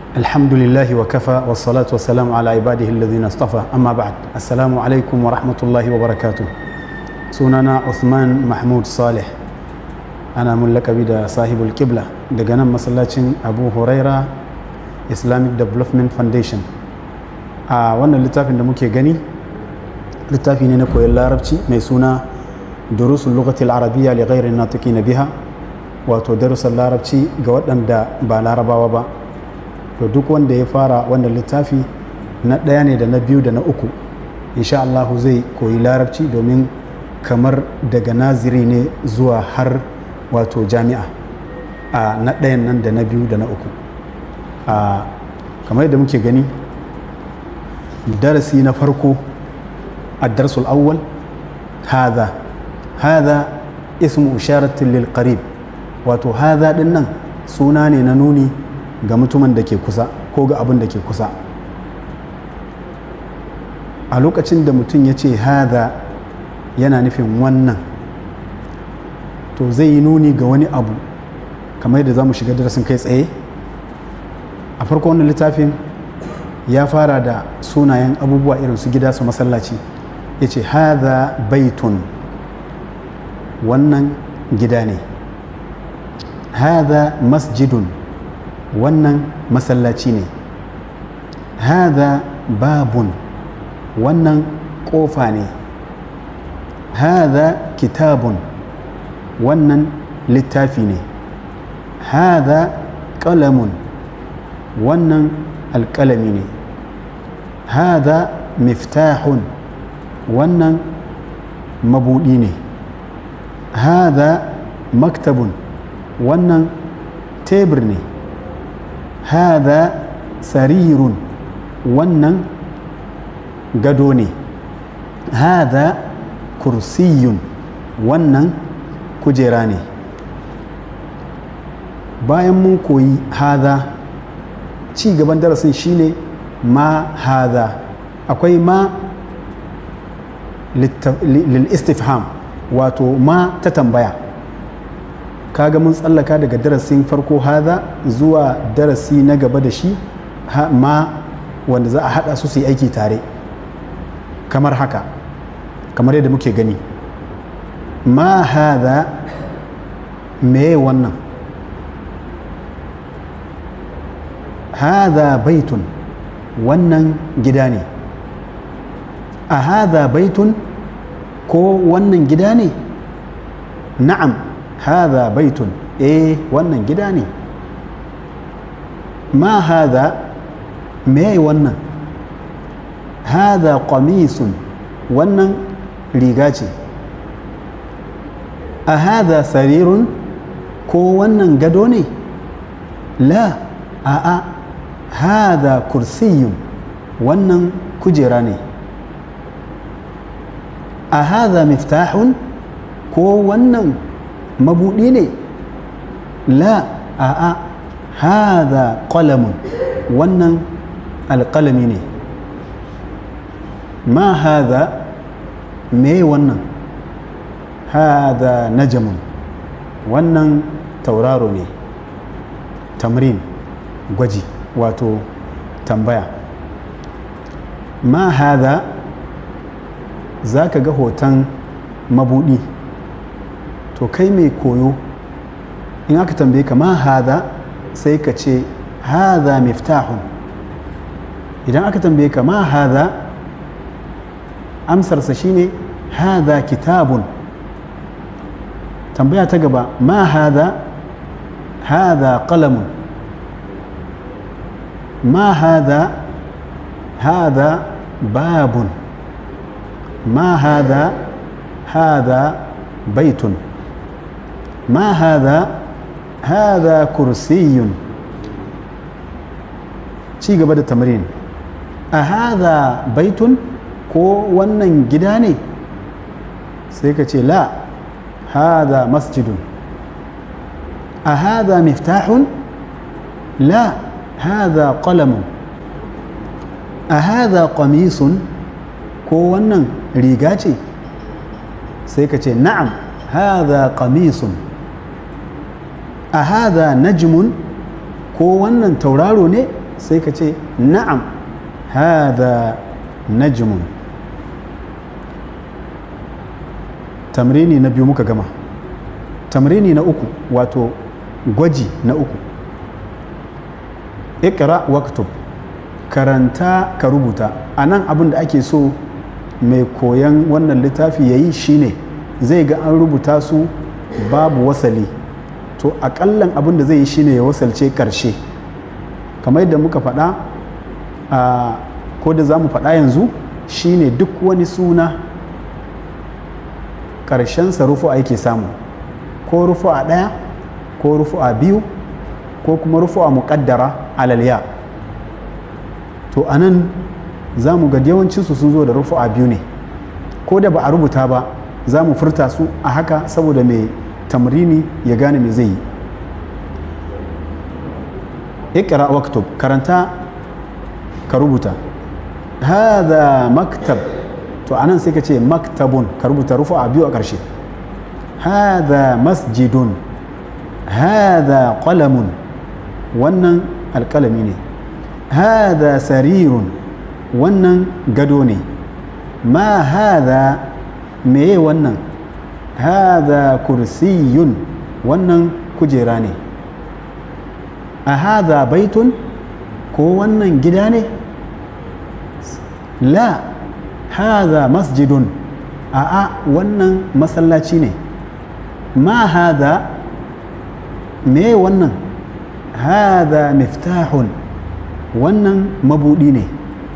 الحمد لله وكفى والصلاة والسلام على عباده الذين اصطفى أما بعد السلام عليكم ورحمة الله وبركاته سننا عثمان محمود صالح أنا ملك بدا صاحب القبلة دقنا مسلاتين أبو هريرة Islamic Development Foundation a wannan littafin da muke gani littafi ne na koyon larabci mai suna durusun lugatil arabiya li ghairi natiki na biha wato darussan larabci ga waɗanda ba larabawa ba to duk wanda ya fara wannan littafi na ɗaya ne da na biyu da na uku insha Allah zai koyi larabci domin kamar daga naziri ne zuwa har wato jami'a a na ɗayan nan da na biyu da na uku a kamar yadda muke gani darasi na farko a darsul awwal hadha hadha ismu isharatin lil qarib wato hadha din nan suna ne na nuni ga mutumin da ke kusa ko ga abin da ke kusa a lokacin da mutum ya ce hadha yana nufin wannan to zai yi nuni ga wani abu kamar yadda za mu shiga darasin kai tsaye a farko wannan littafin ya fara da sunayen abubuwa irin su gida su masallaci ya ce haza baitun wannan gida ne haza masjidun wannan masallaci ne haza babun wannan ƙofa ne haza kitabun wannan littafi ne haza ƙalamun wannan alƙalami ne hada miftahun wannan mabuɗi ne hada maktabun wannan tebur ne hada sarirun wannan gado ne hada kursiyun wannan kujera ne bayan mun koyi hada ci gaban darasin shine ma hada akwai ma lil istifham wato ma ta tambaya kaga mun tsallaka daga darasin farko hada zuwa darasi na gaba da shi ma wanda za a hada su su yi aiki tare kamar haka kamar yadda muke gani ma hada me wannan هذا بيت wannan gida ne a haza baitun ko wannan gida ne na'am haza baitun eh wannan gida ne ma haza me wannan haza qamisun wannan riga ce a haza sarirun ko wannan gado ne la a'a hada kursiyun wannan kujera ne a hada miftahun ko wannan mabudi ne la a'a hada qalamun wannan alƙalami ne ma hada me wannan hada najamun wannan tauraro ne tamrin gwaji wato tambaya ma hada za ka ga hoton mabudi to kai mai koyo in aka tambaye ka ma hada sai ka ce hada miftahun idan aka tambaye ka ma hada amsarsa shine hada kitabun tambaya ta gaba ma hada hada qalamun ما هذا هذا باب ما هذا هذا بيت ما هذا هذا كرسي ci gaba da tamarin a haza baitun ko wannan gida ne sai ka ce la haza masjidun a haza miftahun la هذا قلم أهذا قميص ko wannan riga ce sai ka ce na'am hadha qamisun a hadha najmun ko wannan tauraro ne sai ka ce na'am hada najmun tamrini na biyu muka gama tamrini na uku wato gwaji na uku ikra waktub karanta ka rubuta a nan abin da ake so mai koyan wannan littafi ya yi shine zai ga an rubuta su babu wasali to akallan abin da zai yi shine ya wasalce karshe kamar yadda muka faɗa a ko da za mu faɗa yanzu shine duk wani suna ƙarshensa rufu ake samu ko rufu a ɗaya ko rufu a biyu ko kuma rufu a muƙaddara alalya to a nan za mu ga yawancinsu sun zo da rufu a biyu ne ko da ba a rubuta ba za mu furta su a haka saboda mai tamrini ya gane me zai yi ikra waktub karanta ka rubuta hada maktab to anan sai ka ce maktabun ka rubuta rufu a biyu a ƙarshe hada masjidun hada qalamun wannan alƙalami ne hada sarirun wannan gado ne ma hada meye wannan hada kursiyun wannan kujera ne a hada baitun ko wannan gida ne la hada masjidun a'a wannan masallaci ne ma hada me wannan hada miftahun wannan mabudi ne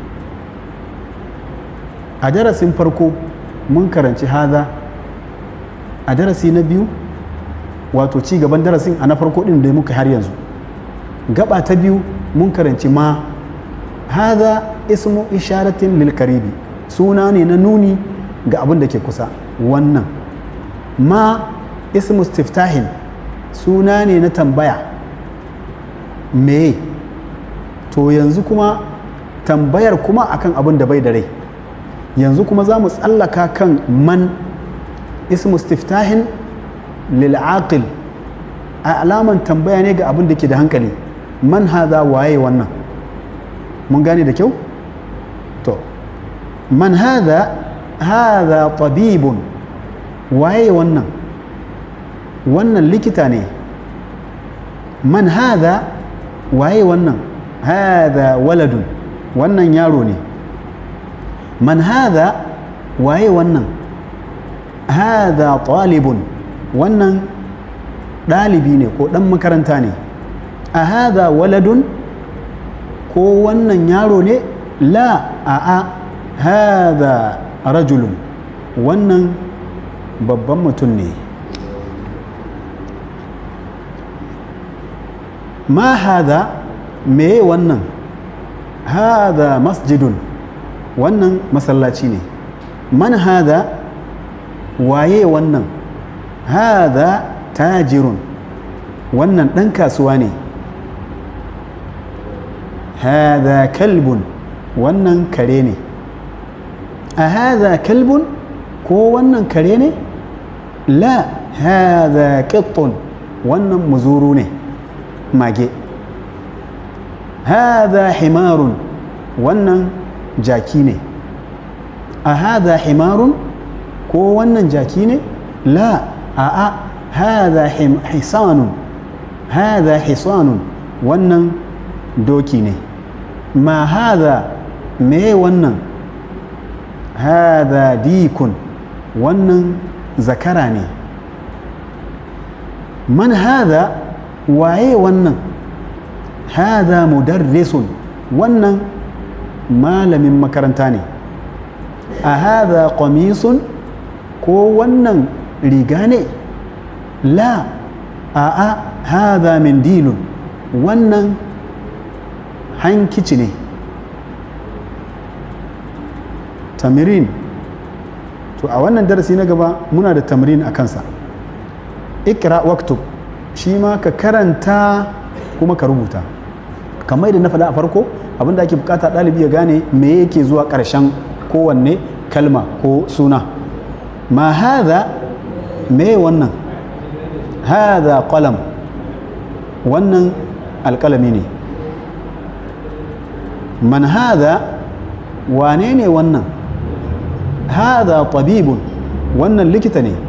a darasin farko mun karanci hada a darasi na biyu wato ci gaban darasin a na farko din da muka har yanzu gaba ta biyu mun karanci ma hada ismu isharatin lil karibi suna ne na nuni ga abin da ke kusa wannan ma ismu stiftahin suna ne na tambaya me to yanzu kuma tambayar kuma akan abin da bai da rai yanzu kuma za mu tsallaka kan man ismu stiftahin lil aqil a alaman tambaya ne ga abin da ke da hankali man haza waye wannan mun gane da kyau to man haza haza tabibun waye wannan wannan likita ne man haza waye wannan haza waladun wannan yaro ne man haza waye wannan haza talibun wannan ɗalibi ne ko ɗan makaranta ne a haza waladun ko wannan yaro ne la a a haza rajulun wannan babban mutum ne ma haza meye wannan haza masjidun wannan masallaci ne man haza waye wannan haza tajirun wannan ɗan kasuwa ne haza kalbun wannan kare ne a haza kalbun ko wannan kare ne la haza ƙittun wannan muzuru ne mage haza himarun wannan jaki ne a haza himarun ko wannan jaki ne la a'a haza hisanun haza hisanun wannan doki ne ma haza me wannan haza dikun wannan zakara ne man haza waye wannan haza mudarrisun wannan malamin makaranta ne a haza qamisun ko wannan riga ne la a'a haza mindilun wannan hankici ne tamirin to a wannan darasi na gaba muna da tamirin a kansa ikra waktub shi ma ka karanta kuma ka rubuta kamar yadda na faɗa a farko abinda ake bukata ɗalibi ya gane me yake zuwa ƙarshen kowanne kalma ko suna ma haza me wannan haza qalam wannan alƙalami ne man hadha wane ne wannan hadha tabibun wannan likita ne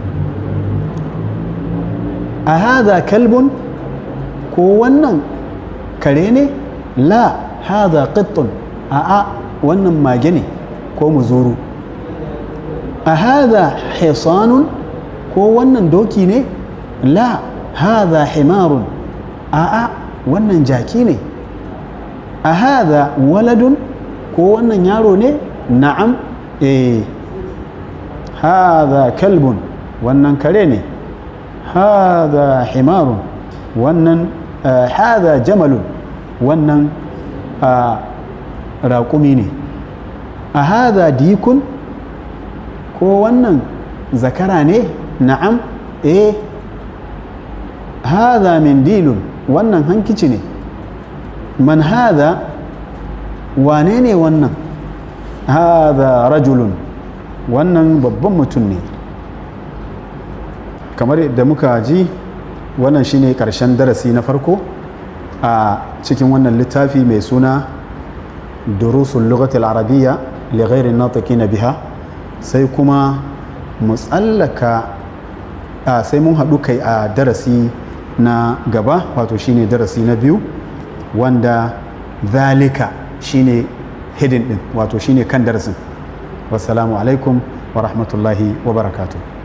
a hadha kalbun ko wannan kare ne la hadha qittun a a wannan mage ne ko muzuru a hadha hisanun ko wannan doki ne la hadha himarun a a wannan jaki ne a hadha waladun ko wannan yaro ne na'am eh hadha kalbun wannan kare ne hadha himarun wannan hadha jamalun wannan raƙumi ne a hadha dikun ko wannan zakara ne na'am eh hadha mindilun wannan hankici ne man hadha wane ne wannan hadha rajulun wannan babban mutum ne kamar da muka ji wannan shine karshen darasi na farko a cikin wannan littafi mai suna durusun lugatul arabiyya li ghairi na biha sai kuma mu tsallaka a sai mun haɗu kai a darasi na gaba wato shine darasi na biyu wanda zalika shine hidin din wato shine kan darasin wassalamu alaikum wa rahmatullahi wa barakatuh